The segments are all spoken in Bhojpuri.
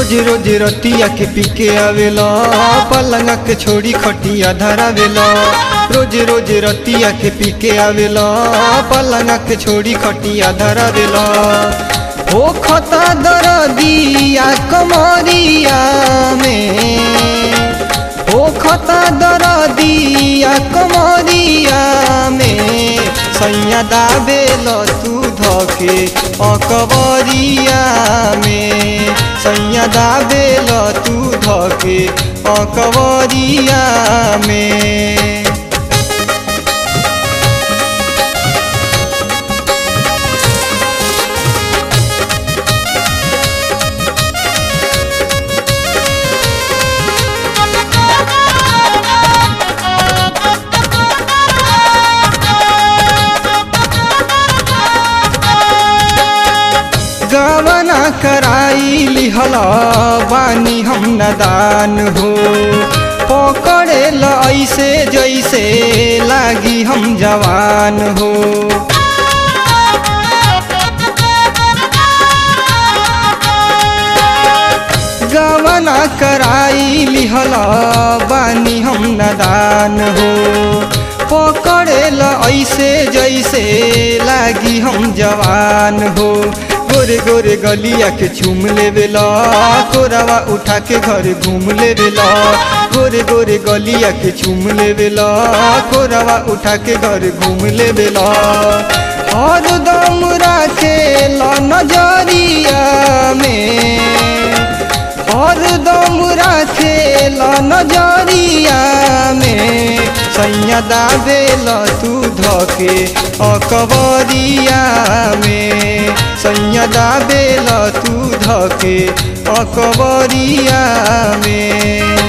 रोज रोज रतिया के पीके आवेला पलंगा के छोड़ी खटिया धरावेला रोज रोज रतिया के पीके आवेला पलंगा के छोड़ी खटिया धरावेला हो खता दरदिया कमरिया में हो खता दरदिया कमरिया में सैया दाबेल तू धके अकबरिया में सैया दाबेल तू धके अकबरिया में गवना कराई लिहला बानी हम नदान हो पकड़े ल ऐसे जैसे लागी हम जवान हो गवना कराई लिहला बानी हम नदान हो पकड़े ल ऐसे जैसे लागी हम जवान हो गोरे गोरे गलिया के चूम लेवेला कोरावा उठा के घर घूम लेवेला गोरे गोरे गलिया के चूम लेवेला कोरावा उठा के घर घूम लेवेला और दम राखे ल नजरिया में और दम राखे ल नजरिया में सैया दाबेल तू धके अकबरिया में सैया दाबेल तू धके अकबरिया में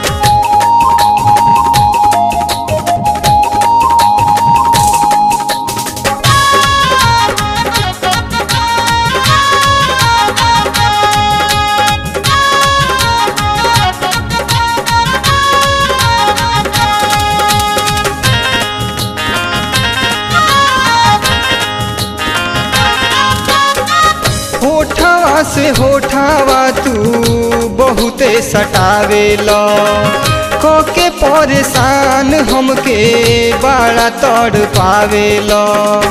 होठावा से होठावा तू बहुते सटावेला कोके परेशान हमके बड़ा तड़ पावेला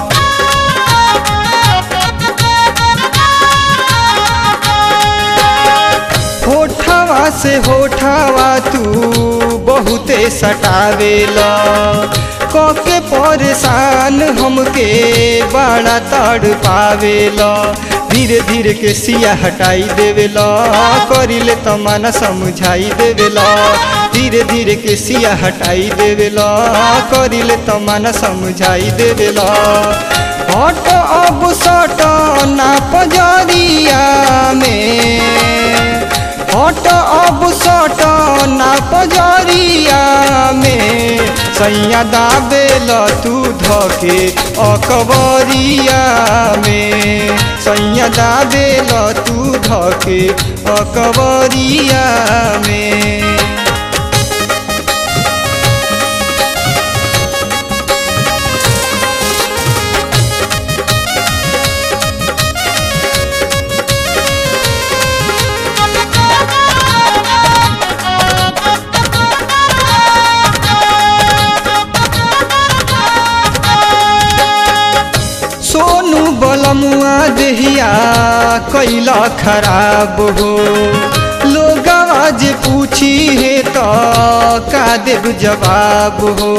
होठावा से होठावा तू बहुते सटावेला कोके परेशान हमके बड़ा तड़ पावेला धीरे धीरे के सिया हटाई देवेला करिले तो मन समझाई देवेला धीरे धीरे के सिया हटाई देवेला करिले तो मन समझाई देवेला हट अब सट ना पजरिया में हट अब सट ना पजरिया में सैया दाबेल तू धके अकबरिया में सैया दाबेल तू धके अकबरिया में सोनू बलमुआ देहिया कैला खराब हो लोग आज पूछी है तो का देव जवाब हो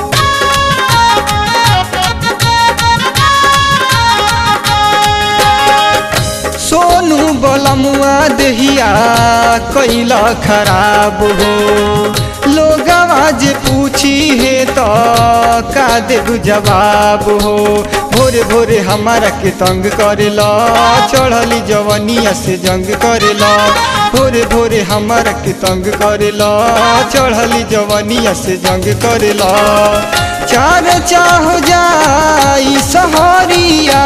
सोनू बलमुआ देहिया कैला खराब हो लोग आज पूछी है तो का देव जवाब हो भोरे भोरे हमारा के तंग करेला चढ़ली जवनिया से जंग करेला भोरे भोरे हमारा के तंग करेला चढ़ली जवनिया से जंग करेला चार चाह जाई सहरिया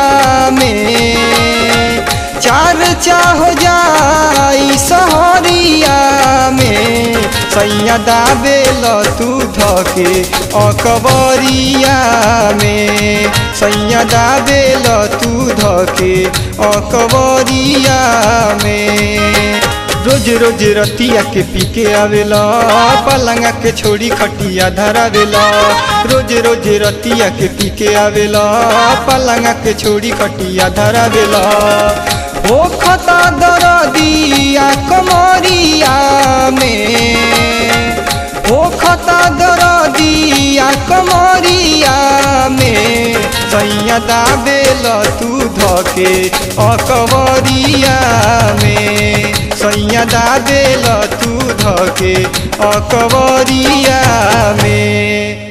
में चार चाह जाई सहरिया में सैया दाबेल तू धके अकबरिया में सैया दाबेल तू धके अकबरिया में रोज रोज रतिया के पी के आवेला पलंगा के छोड़ी खटिया धरावेला रोज रोज रतिया के पी के आवेला पलंगा के छोड़ी खटिया धरावेला ओ खता दरदिया कमरिया में ओ खता दरदिया कमरिया में सैया दाबेल तू धके अकबरिया में सैया दाबेल तू धके अकबरिया में